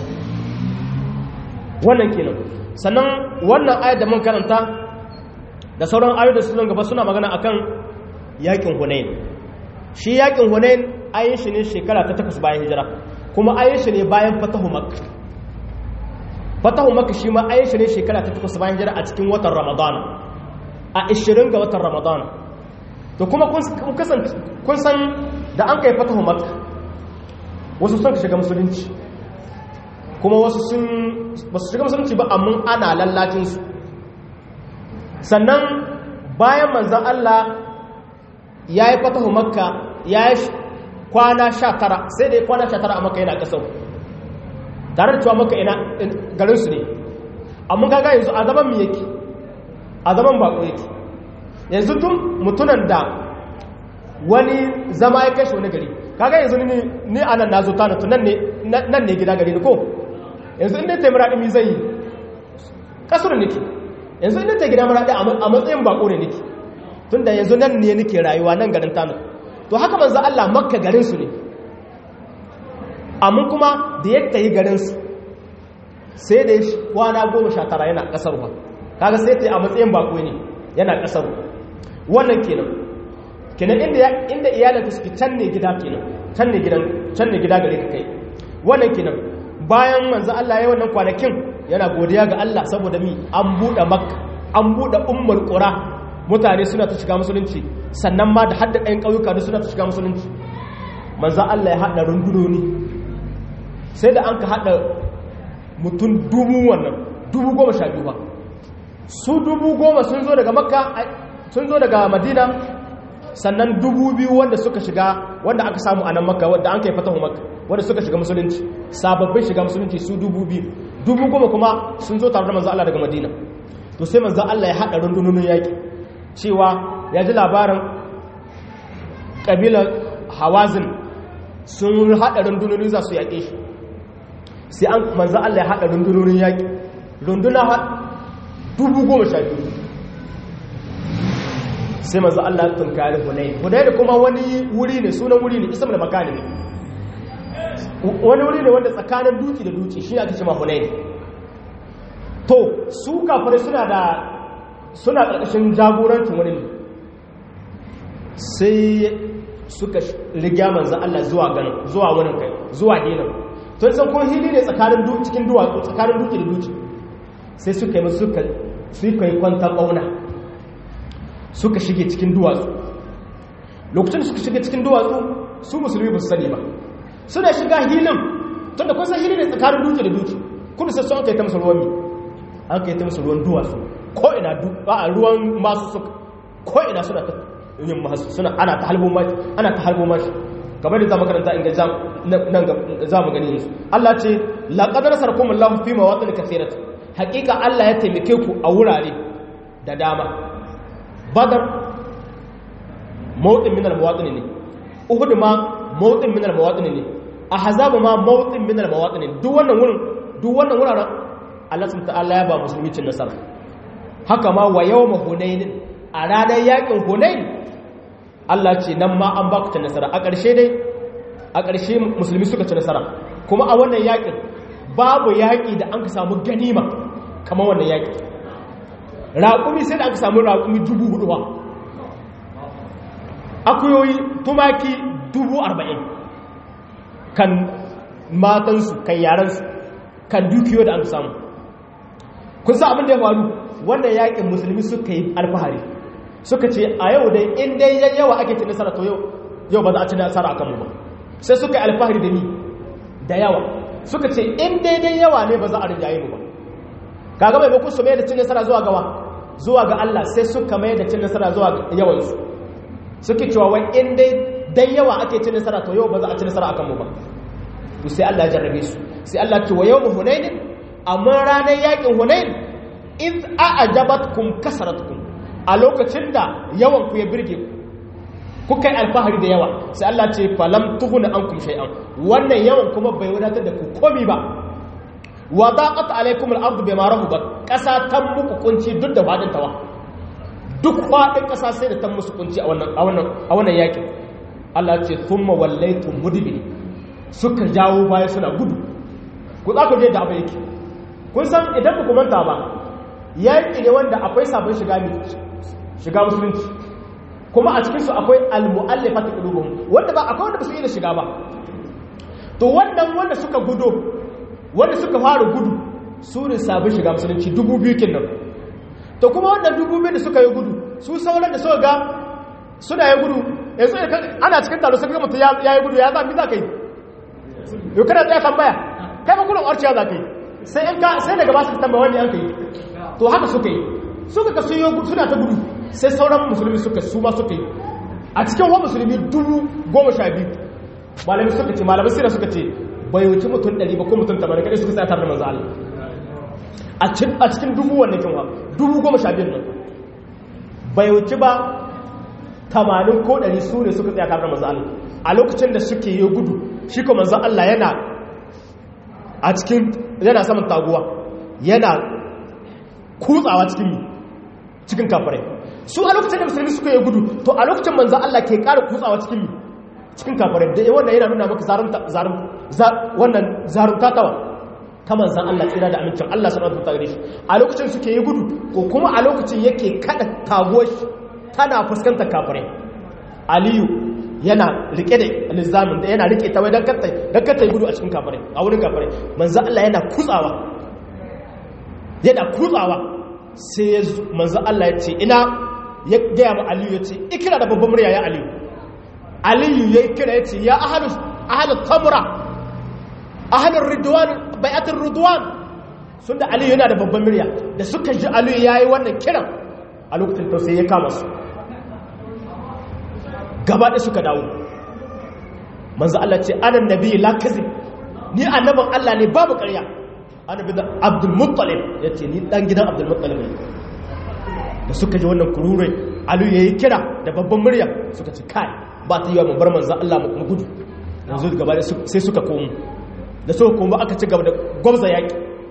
A: wannan kenan sannan wannan ayat da mun karanta da sauran ayoyi da sunan gaba suna magana akan yakin Hunain shi yakin Hunain ayin shi ne shekara ta takwas bayan hijira kuma ayin shi ne bayan fatahu Makka fatahu Makka shi ma ayin shi ne shekara ta takwas bayan hijira a cikin watan Ramadan a 20 ga watan Ramadan to kuma kun kasance kun san da an kai fatahu Makka wasu sun shiga musulunci kuma wasu sun ba su shiga musulunci ba amma ana lallacinsu sannan bayan manzan Allah ya yi fatahu makka ya yi kwana sha tara sai da ya kwana sha tara a makka yana kasar tare da cewa makka ina garinsu ne amma kaga yanzu a zaman mu yake a zaman bako yake yanzu tun mutunan da wani zama ya kai shi wani gari kaga yanzu ni a nan na zo tana tunan nan ne gida gari ni ko yanzu inda ta muraɗi mi zai yi ƙasar nake yanzu inda ta gida muraɗi a matsayin bako ne nake tun da yanzu nan ne nake rayuwa nan garin tanu to haka manzo Allah makka garinsu ne amma kuma da yadda yi garinsu sai da kwana goma sha tara yana ƙasar ba kaga sai ta yi a matsayin bako ne yana ƙasar wannan kenan kenan inda iyalinka suke can ne gida kenan can ne gidan can ne gida gare ka kai wannan kenan bayan manzo Allah ya wannan kwanakin yana godiya ga Allah saboda mi an bude makka an bude ummul qura mutane suna ta shiga musulunci sannan ma da hadda ɗayan ƙauyuka da suna ta shiga musulunci manzo Allah ya hada rundunoni sai da an ka hada mutum dubu wannan dubu goma sha biyu ba su dubu goma sun zo daga makka sun zo daga madina sannan dubu biyu wanda suka shiga wanda aka samu a nan makka wadda an kai fatahu makka wanda suka shiga musulunci sababbin shiga musulunci su dubu biyu dubu goma kuma sun zo tare da manzo Allah daga madina to sai manzo Allah ya haɗa rundunonin yaƙi cewa ya ji labarin ƙabilar hawazin sun haɗa rundunonin za su yaƙe shi sai an manzo Allah ya haɗa rundunonin yaƙi runduna dubu goma sha biyu sai manzo Allah ya tunkari Hunayn Hunayn kuma wani wuri ne sunan wuri ne isam da makani ne wani wuri ne wanda tsakanin duki da duki shi ake cewa Hunayn to su kafirai suna da suna ƙarƙashin jagorancin wani ne sai suka rigya manzo Allah zuwa ganin zuwa wurin kai zuwa dinan to san ko hili ne tsakanin duki cikin duwatsu tsakanin duki da duki sai suka yi musu suka suka yi kwanta ƙauna suka shige cikin duwatsu lokacin da suka shige cikin duwatsu su musulmi ba su sani ba suna shiga hilin tunda kun san hilin ne tsakanin duki da duki kuma sai sun kai ta musu ruwan mi an kai ta musu ruwan duwatsu ko ina a ruwan masu suka ko ina suna ta yin masu suna ana ta halbo mashi ana ta halbo mashi kamar da za mu karanta inda nan za mu gani yanzu Allah ce laqad nasarakum Allahu fi mawatin kathirat haqiqa Allah ya taimake ku a wurare da dama badar mawutin minar mawaɗini ne uhud ma mawutin minar mawaɗini ne a hazabu ma mawutin minar mawaɗini ne duk wannan wurin duk wannan wuraren Allah sun ta'ala ya ba musulmi cin nasara haka ma wa yau ma hunainin a ranar yakin hunain Allah ce nan ma an ba ku cin nasara a ƙarshe dai a ƙarshe musulmi suka ci nasara kuma a wannan yakin babu yaƙi da an ka samu ganima kamar wannan yaƙi raƙumi sai da aka samu raƙumi dubu hudu ba akuyoyi tumaki dubu arba'in kan matansu kan yaransu kan dukiyo da aka samu kun sa abin da ya faru wannan yaƙin musulmi suka yi alfahari suka ce a yau dai in dai yawa ake ci nasara to yau yau ba za a ci nasara a kanmu ba sai suka yi alfahari da ni da yawa suka ce in dai dai yawa ne ba za a rinjaye mu ba kaga mai bakun su mai da cin nasara zuwa gawa zuwa ga Allah sai suka mai da cin nasara zuwa yawansu suke cewa wai in dai dan yawa ake cin nasara to yau ba za a ci nasara akan mu ba to sai Allah ya jarrabe su sai Allah ce wa yawmu hunain amma ranar yakin hunain id a'jabatkum kasratkum a lokacin da yawan ku ya birge ku kuka yi alfahari da yawa sai Allah ce falam tuhuna ankum shay'an wannan yawan kuma bai wadatar da ku komi ba wa daqat alaykum al-ardu bima rahabat kasa ta muku kunci duk da fadin tawa duk fadin kasa sai da ta musu kunci a wannan a wannan a wannan yakin Allah ce thumma wallaytum mudbiri suka jawo baya suna gudu ku za ku je da abin yake kun san idan ku manta ba yaki ne wanda akwai sabon shiga ne shiga musulunci kuma a cikinsu akwai al-mu'allafat qulubuhum wanda ba akwai wanda ba su iya shiga ba to wannan wanda suka gudo wanda suka fara gudu su ne sabon shiga musulunci dubu biyu kenan to kuma wannan dubu biyu da suka yi gudu su sauran da suka ga suna yi gudu yanzu ana cikin taro sai ga mutum ya yi gudu ya zami za ka yi yau kana tsaya tambaya kai ba gudun arciya za ka yi sai in ka sai daga ba su tambaya wani an ka yi to haka suka yi suka ka sun yi gudu suna ta gudu sai sauran musulmi suka su ma suka yi a cikin wa musulmi dubu goma sha biyu malami suka ce malami sira suka ce bai wuce mutum ɗari ba ko mutum tamanin kaɗai suka tsaya tare da manzo Allah a cikin dubu wannan kinwa dubu goma sha biyun nan bai wuce ba tamanin ko ɗari su ne suka tsaya tare da manzo Allah a lokacin da suke yi gudu shi ko manzo Allah yana a cikin yana saman taguwa yana kutsawa cikin cikin kafirai su a lokacin da musulmi suka yi gudu to a lokacin manzan Allah ke ƙara kutsawa cikin cikin kafirai da wannan yana nuna maka wannan zarunta tawa ta manzan Allah tsira da amincin Allah sanar da gare shi a lokacin suke yi gudu ko kuma a lokacin yake kada taguwar tana fuskantar kafirai aliyu yana rike da lizamin da yana rike ta wai don kata yi gudu a cikin kafirai a wurin kafirai manzan Allah yana kutsawa yana kutsawa sai ya manzo Allah ya ce ina ya gaya ma Aliyu ya ce ikira da babban murya ya Aliyu Aliyu ya kira ya ce ya ahalu ahalu tamra ahalu ridwan bai'atul ridwan sun da Aliyu yana da babban murya da suka ji Aliyu yayi wannan kiran a lokacin to sai ya kama su gaba da suka dawo manzo Allah ce ana nabi la kazib ni annaban Allah ne babu ƙarya annabi da Abdul Muttalib yace ni dan gidan Abdul Muttalib ne da suka ji wannan kururai Aliyu yayi kira da babban murya suka ce kai ba ta yi wa mu bar manzo Allah mu gudu yanzu gaba sai suka komo da suka komo aka ci gaba da gwamza yaki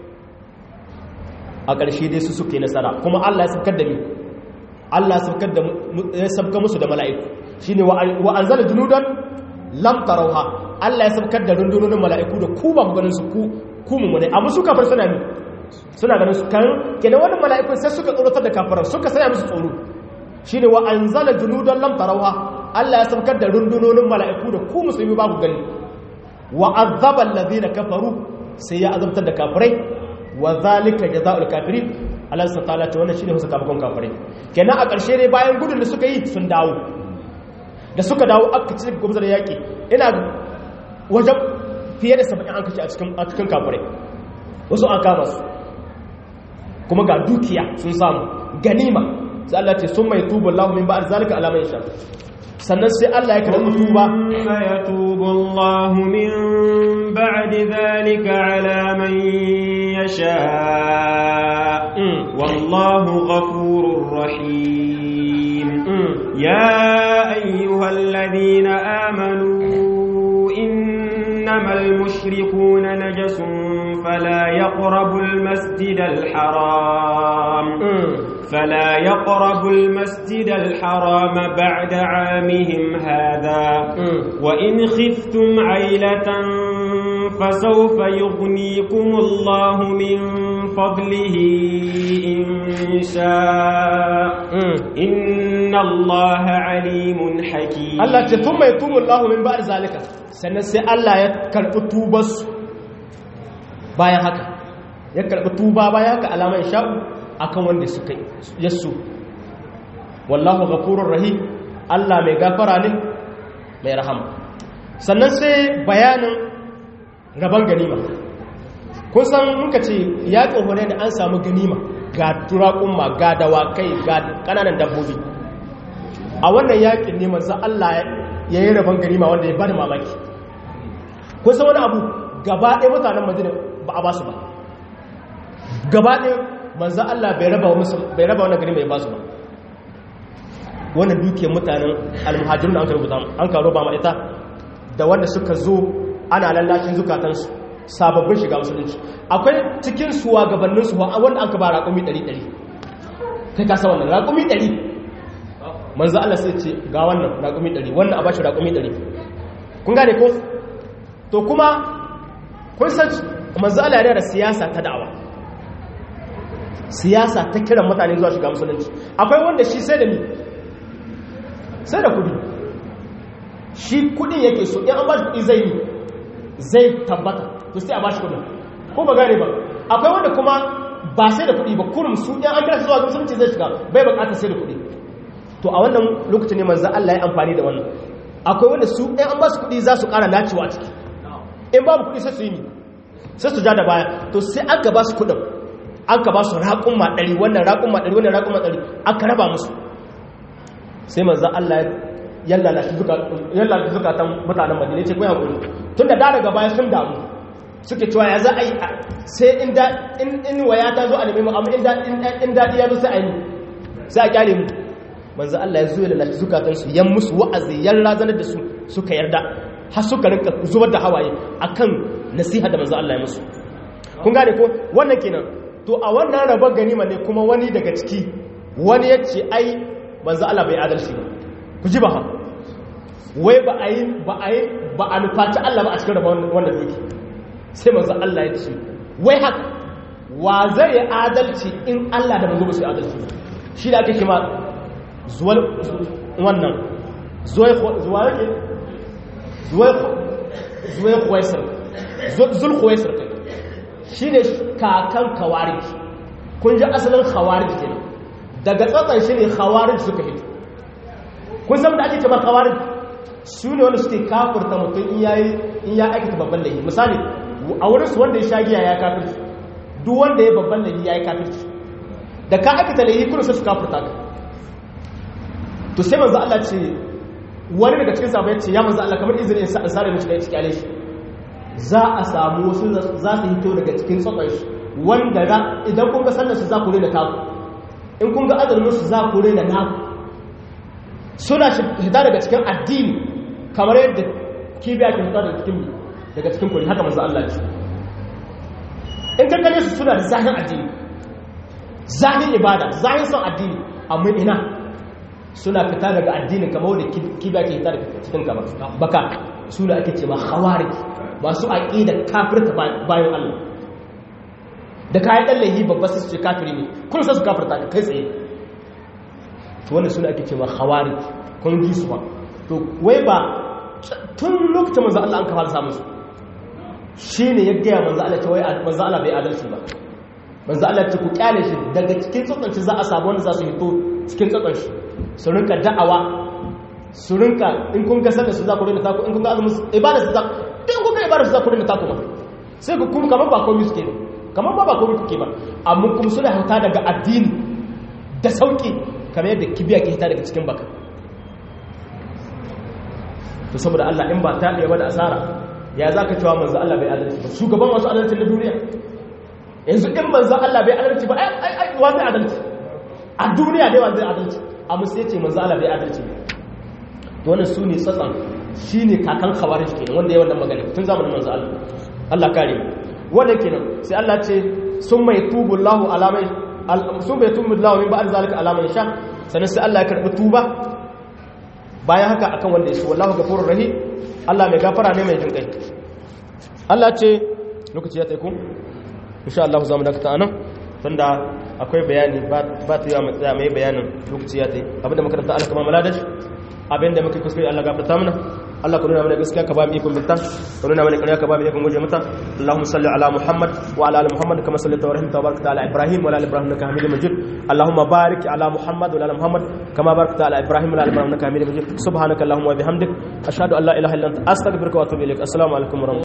A: a ƙarshe dai su suke nasara kuma Allah ya sabkar da mi Allah ya sabkar musu da mala'iku shine wa anzala junudan lam tarawha Allah ya sabkar da rundunonin mala'iku da ku ba ku ganin su ku ku mu ne amma su kafir suna mi suna ganin su kan kenan wannan mala'ikun sai suka tsoratar da kafiran suka saya musu tsoro shine wa anzala junudan lam tarawha Allah ya sabkar da rundunonin mala'iku da ku musulmi ba ku gani wa azaba alladhina kafaru sai ya azabtar da kafirai wa zalika jazaa'ul kafirin Allah subhanahu wa ta'ala ce wannan shine sakamakon kafirai kenan a ƙarshe ne bayan gudun da suka yi sun dawo da suka dawo aka ci gwamnati da yaƙi ina wajen fiye da saba'in an kashe a cikin kafirai wasu an kama su kuma ga dukiya sun samu ganima sai Allah ce sun mai tubu Allah min ba'ad zalika alama yasha sannan sai Allah ya karɓi tuba
B: fa yatubu Allah min ba'di zalika ala man yasha wallahu ghafurur rahim ya ayyuhalladhina amanu innamal mushrikuuna najasun fala yaqrabul masjidal haram فلا يقربوا المسجد الحرام بعد عامهم هذا وإن خفتم عيلة فسوف يغنيكم الله من فضله إن شاء إن الله عليم حكيم
A: الله ثم يتوب الله من بعد ذلك سنسي الله يكرب توبس bayan haka ya karɓi tuba bayan haka alaman sha'u akan wanda suka yasu wallahu ghafurur rahim Allah mai gafara ne mai rahama sannan sai bayanin rabon ganima kun san muka ce ya tsohone da an samu ganima ga turakunma ga dawakai ga kananan dabbobi a wannan yakin ne manzo Allah ya yi rabon ganima wanda ya bada mamaki kun san wani abu gaba ɗaya mutanen madina ba a ba su ba gaba ɗaya manzo Allah bai raba musu bai raba wannan gari mai basu ba wannan dukiyar mutanen almuhajirun an ka rubuta an ka roba ma ita da wanda suka zo ana lallashin zukatansu sababbin shiga musulunci akwai cikin suwa gabanin su wanda an ka ba raƙumi 100 kai ka sa wannan raƙumi 100 manzo Allah sai ce ga wannan raƙumi 100 wannan a bashi raƙumi 100 kun gane ko to kuma kun san manzo Allah yana da siyasa ta da'awa siyasa ta kiran mutane zuwa shiga musulunci akwai wanda shi sai da ni sai da kudi shi kudin yake so in an ba shi kudi zai yi zai tabbata to sai a ba shi kudin ko ba gane ba akwai wanda kuma ba sai da kudi ba kurum su in an kira su zuwa musulunci zai shiga bai bukatar sai da kudi to a wannan lokacin ne manzo Allah ya amfani da wannan akwai wanda su in an ba su kudi za su kara nacewa a ciki in babu kudi sai su yi ni sai su ja da baya to sai an ka ba su kudin an ka ba su raƙumma ɗari wannan raƙumma ɗari wannan raƙumma ɗari aka raba musu sai manzan Allah ya lalace zukatan mutanen madina ce kuma haƙuri tun da daga baya sun damu suke cewa ya za a yi sai in waya ta zo a nemi mu amma in daɗi ya zo sai a yi sai a kyale mu manzan Allah ya zo ya lalace zukatansu yan musu wa'azi yan razanar da su suka yarda har suka rinka zubar da hawaye akan nasiha da manzan Allah ya musu kun gane ko wannan kenan to a wannan rabar ganima ne kuma wani daga ciki wani ya ce ai manzo Allah bai adalci ba ku ji ba ha wai ba a yi ba a yi ba a nufaci Allah ba a cikin rabar wannan duki sai manzo Allah ya ce wai haka wa zai yi adalci in Allah da manzo ba su yi adalci ba shi da ake kima zuwal wannan zuwai zuwa yake zuwai zuwai kuwaisar zul kuwaisar kai shi ne kakan kawarij kun ji asalin kawarij ke daga tsatsan shi ne kawarij suka hito kun san da ake cewa kawarij su ne wanda suke kafurta mutum in ya aikata babban laifi misali a wurinsu wanda ya shagiya ya kafirci duk wanda ya babban laifi ya yi kafirci da ka aikata laifi kuna sai su kafurta ka to sai manzo Allah ce wani daga cikin sahabbai ce ya manzo Allah kamar izinin in sare mishi kai cikin alaihi za a samu wasu za su hito daga cikin tsotsar shi wanda idan kun ga sallar su za ku rena taku in kun ga azumin su za ku rena naku suna hita daga cikin addini kamar yadda kibiya ke hita daga cikin daga cikin kuri haka manzo Allah ce in ka gane su suna da zahin addini zahin ibada zahin son addini amma ina suna fita daga addinin kamar wadda kibiya ke hita daga cikin kama baka suna ake ce ma khawarij masu aƙida kafirta bayan Allah da kayan ɗan laihi babba su ce kafiri ne kun sa su kafirta ka kai tsaye to wanda suna ake cewa hawari kun gi su ba to wai ba tun lokacin manzo Allah an kafa samu su shine ya gaya manzo Allah ce wai manzo Allah bai adalci ba manzo Allah ce ku kyale shi daga cikin tsotsanci za a samu wanda za su hito cikin tsotsanci su rinka da'awa su rinka in kun ga sallar su za ku rinka taku in kun ga azumin ibada su za in kuka yi barar su za ku rinka taku ba sai ku kuma kamar ba komai suke kamar ba ba komai kuke ba amma kuma suna hauta daga addini da sauki kamar yadda kibiya ke hita daga cikin baka to saboda Allah in ba ta ɗaya ba da asara ya za ka cewa manzo Allah bai adalci ba shugaban masu adalci na duniya yanzu in manzo Allah bai adalci ba ai ai wa zai adalci a duniya dai wa zai adalci amma sai ce manzo Allah bai adalci ba to wannan su ne tsatsan shine kakan khawarij kenan wanda ya wannan magana tun zamanin manzo Allah Allah kare wanda kenan sai Allah ce sun mai tubu Allahu alamai sun mai tubu Allahu min ba'd zalika alamai sha sannan sai Allah ya karbi tuba bayan haka akan wanda ya so wallahu ghafurur rahim Allah mai gafara ne mai jinkai Allah ce lokaci ya tsaiko insha Allah za mu dakata anan tunda akwai bayani ba ta yi wa matsaya mai bayanin lokaci ya tsaye abinda makaranta Allah kama maladash abinda muka kuskure Allah gafarta mana Allah ka nuna mana gaskiya ka ba mu ikon binta ka nuna mana ƙarya ka ba mu ikon guje mata Allahumma salli ala Muhammad wa ala ali Muhammad kama sallaita wa rahimta wa barakta ala Ibrahim wa ala ali Ibrahim innaka Hamidum Majid Allahumma barik ala Muhammad wa ala ali Muhammad kama barakta ala Ibrahim wa ala ali Ibrahim innaka Hamidum Majid subhanaka Allahumma wa bihamdik ashhadu an la ilaha illa anta astaghfiruka wa atubu ilaik assalamu alaikum wa